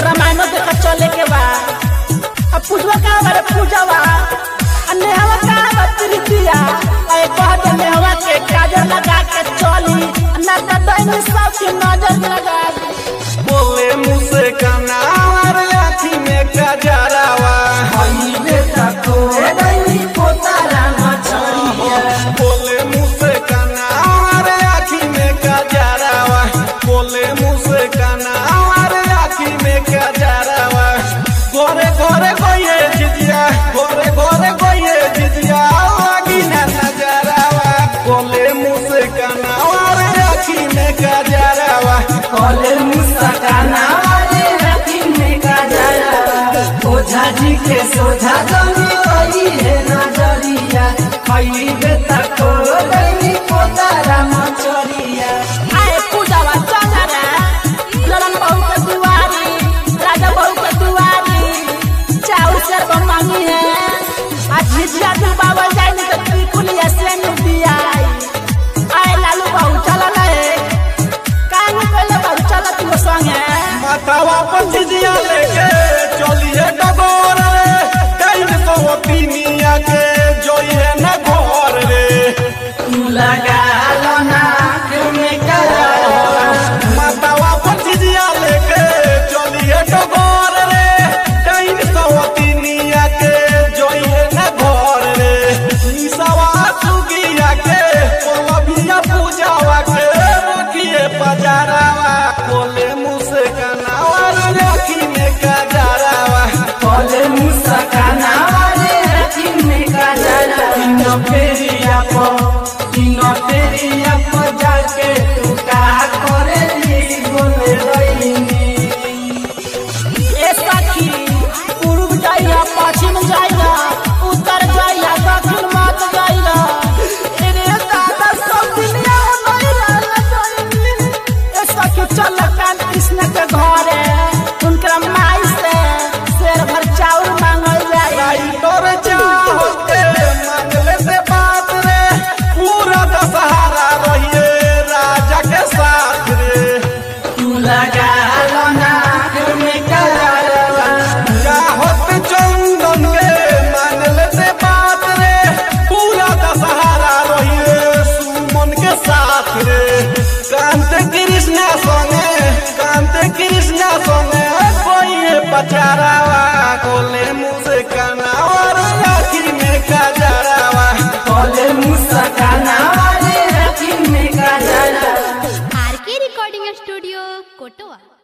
रामायणो देखा चले के बा अब पूजवा का बारे पूजवा आ नेहवा का बा प्रीतिया आ एक कहत नेहवा के काजर लगा के चली ना त दैन सब के नजर लगा दी बोले मुँह से कनार लाठी में कजरावा बोले मुँह से कनार आखी में कजरावा बोले मुँह से कनार आखी में कजरावा गोरे गोरे गोये जिजिया गोरे गोरे गोये जिजिया लागी ना नजरावा बोले मुँह से कनार आखी में कजरावा ओझा जी के सोझा जमी कही है नजरिया खैबे तक रही पोतारा मचरिया आए पूजवा चल रे ललन बहू के दुआरी राजा बहू के दुआरी चाउर से बमानी है आज झिझिया दिल बाबा जाए नहीं तो त्रिकुलिया से नु दिया आए लालू बहू चल रे कान पहले बहू चल तू संगे मातावा पंचिजिया लेके चलिए डगोर रे कहीं सौ तीनिया के जोइए न घर रे तू लगा लो नाक में करा मातावा पंचिजिया लेके चलिए डगोर रे कहीं सौ तीनिया के जोइए न घर रे निसवा सुगिया के पलबिया पूजावा के रखिए पजारावा बोले मुँह से कनावा राखी में कजारावा बोले मुसकाना वाले रखी में करा तीनों फेरिया पो तीनों फेरिया पो जाके तू का करे ली बोले रही ए सखी पूर्व जाइया पश्चिम जाइया उत्तर जाइया दक्षिण मत जाइया रे दादा सब दुनिया नहीं रहल ए सखी चल कान कृष्ण के घरे उनकर माई से शेर भर चाउर मांगल जाए लाइटोर चाहते मंगले से बात रे पूरा दशहरा रहिए राजा के साथ रे तू लगा लो नाक में करा चाहत चंदन के मंगले से बात रे पूरा दशहरा रहिए सुमन के साथ रे कांत कृष्णा संगे कांत कृष्णा संगे कोई पचारावा कोले मुँह से कनावर राखी में कजरावा बोले मुसकाना वाले रखी में करा आर के रिकॉर्डिंग स्टूडियो कोटवा